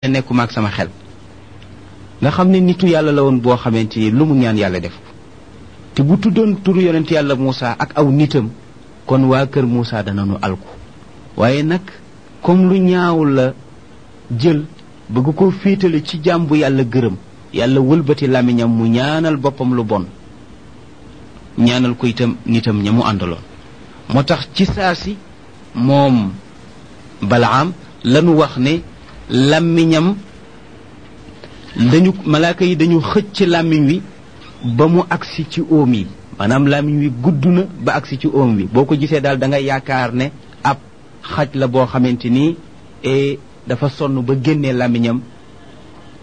nekkuma ak sama xel nga xam ne nitu yàlla la woon boo xamante ni lu mu ñaan yàlla def ko te bu tuddoon turu yonent yàlla Moussa ak aw nitam kon waa kër Moussa danañu alku waaye nag comme lu ñaaw la jël bëgg ko féetale ci jaam bu yàlla gërëm yàlla wëlbati làmmiñam mu ñaanal boppam lu bon ñaanal ko itam nitam ña mu àndaloon moo tax ci saa si moom balaam lanu wax ne làmmiñam dañu malaaka yi dañu xëcc làmmiñ wi ba mu agsi ci óom yi maanaam làmmiñ wi gudd na ba agsi ci óom wi boo ko gisee daal da nga yaakaar ne ab xaj la boo xamante ni dafa sonn ba génnee làmmiñam